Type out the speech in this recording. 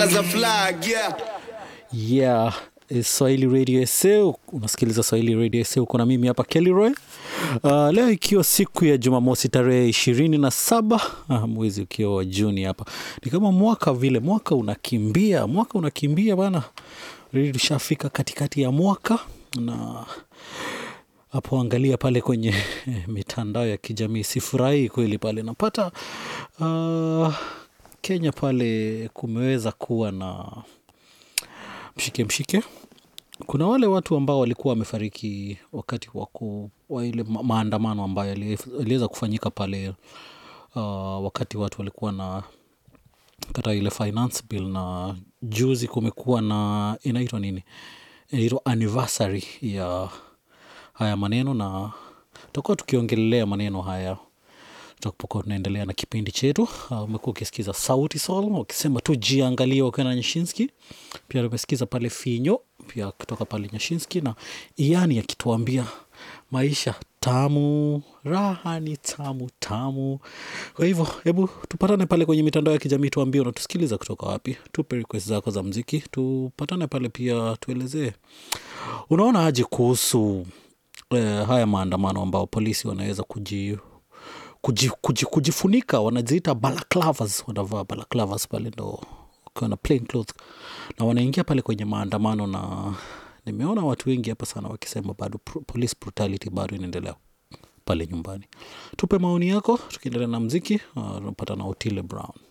as a flag, yeah. yeah eh, swahili radio sa unasikiliza swahili radio sa uko na mimi hapa kelroy uh, leo ikiwa siku ya jumamosi tarehe ishirini na saba ah, mwezi ukiwa wa juni hapa ni kama mwaka vile mwaka unakimbia mwaka unakimbia bana Really tushafika katikati ya mwaka na hapo angalia pale kwenye mitandao ya kijamii sifurahii kweli pale napata uh, kenya pale kumeweza kuwa na mshike mshike kuna wale watu ambao walikuwa wamefariki wakati wa ku- wa ile ma- maandamano ambayo yali- yaliweza kufanyika pale uh, wakati watu walikuwa na kata ile finance bill na juzi kumekuwa na inaitwa nini inaitwa anniversary ya haya maneno na tutakuwa tukiongelelea maneno haya tutapokuwa tunaendelea na kipindi chetu Uh, umekuwa ukisikiza sauti sol wakisema tu jiangalia wakiwa na nyashinski pia tumesikiza pale finyo pia kutoka pale nyashinski na iani akituambia maisha tamu raha ni tamu tamu kwa hivyo hebu tupatane pale kwenye mitandao ya kijamii tuambie unatusikiliza kutoka wapi tupe request zako za mziki tupatane pale pia tuelezee unaona aje kuhusu eh, haya maandamano ambao polisi wanaweza kuji kuji, kuji, kujifunika wanaziita balaclavas wanavaa balaclavas pale ndo wakiwa na plain clothes na wanaingia pale kwenye maandamano na nimeona watu wengi hapa sana wakisema bado pr- police brutality bado inaendelea pale nyumbani tupe maoni yako tukiendelea na mziki uh, unapata na otile brown